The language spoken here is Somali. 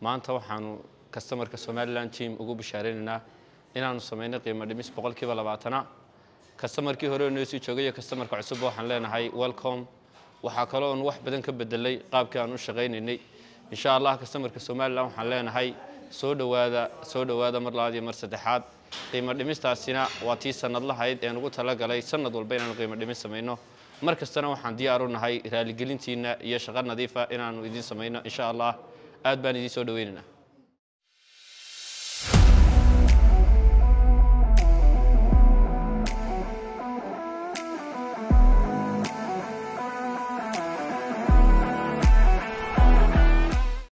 maanta waxaanu kastamarka somalilan team ugu bishaareynanaa inaanu samayno qiimo dhimis boqolkiiba labaatana kastamarkii hore noo sii joogay iyo kastamarka cusub waxaan leenahay welcome waxaa kaloo oon wax badan ka bedelay qaabkii aan u shaqaynaynay insha allah kastamarka somalilan waxaan leenahay soo dhowaada soo dhowaada mar labaad iyo mar saddexaad qiimo dhimistaasina waa tii sanadlahayd een ugu talagalay sanad walba inaanu qiimo dhimis samayno mar kastana waxaan diyaar u nahay raaligelintiina iyo shaqo nadiifa inaanu idiin samayno insha allah aad baan idiin soo dhoweynaynaa